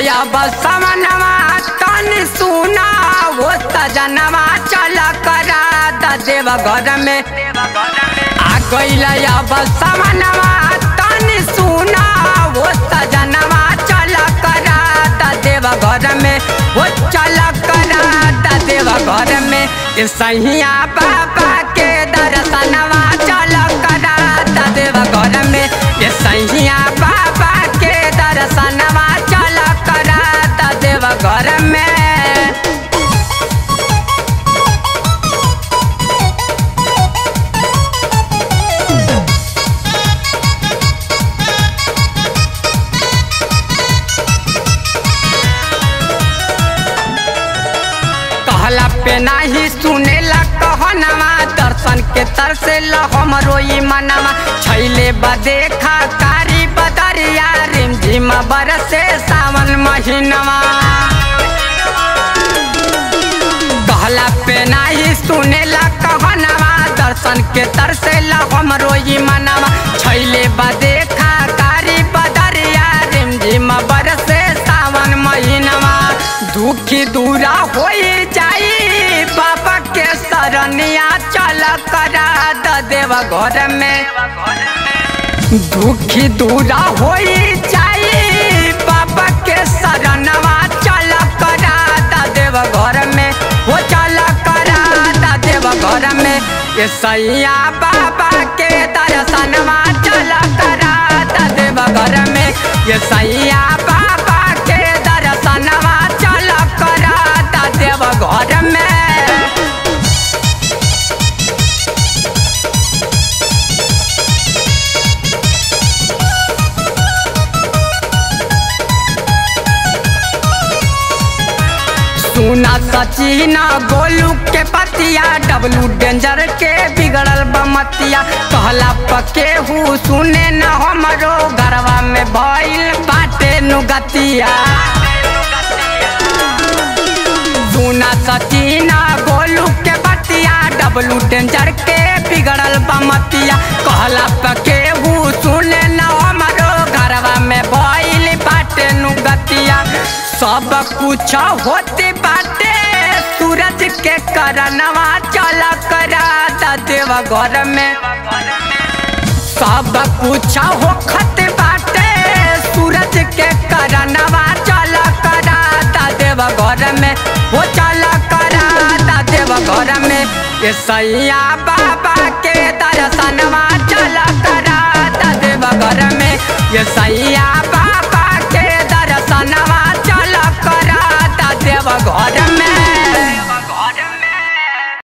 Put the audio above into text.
अब समनवा तन सुना वो सजनवा चल करा द देव घर में आ गइल अब समनवा तन सुना वो सजनवा चल करा द देव घर में वो चल करा द देव घर में ये सहिया बाबा के दर्शनवा चल करा द देव घर में ये सहिया बाबा के दर्शनवा चल करा द देव घर में कहला पे नाही सुनेला कहनवा दर्शन के तरसे ल हमरो ई मनवा छैले बदेखा कारी बदरिया रिमझिम बरसे सावन महीनवा कहला पे नाही सुनेला कहनवा दर्शन के तरसे ल हमरो ई मनवा छैले बदेखा कारी बदरिया रिमझिम बरसे सावन महीनवा दुखी दूरा हो जाई बाबा के शरणिया चल करा द देव घर में दुखी दूरा हो जाई बाबा के शरणवा चल करा द देव घर में वो चल करा द देव घर में ये सैया बाबा के दर्शनवा चल करा द देव घर में ये सैया बाबा के दर्शनवा चल करा द देव घर में सुना सचिन गोलू के पतिया डब्लू डेंजर के बिगड़ल बमतिया कहला पके हु सुने न हमरो घरवा में भइल बाटे नुगतिया सुना सचिन गोलू के पतिया डब्लू डेंजर के बिगड़ल बमतिया कहला पके हु सुने न हमरो घरवा में भइल बाटे नुगतिया सब कुछ होते बाटे सूरज के करनवा चल करा द देव घर में सब कुछ होखत बाटे सूरज के करनवा चल करा द देव घर में वो चल करा द देव घर में ये सैया बाबा के दर्शनवा चल करा द देव घर में ये सैया बाबा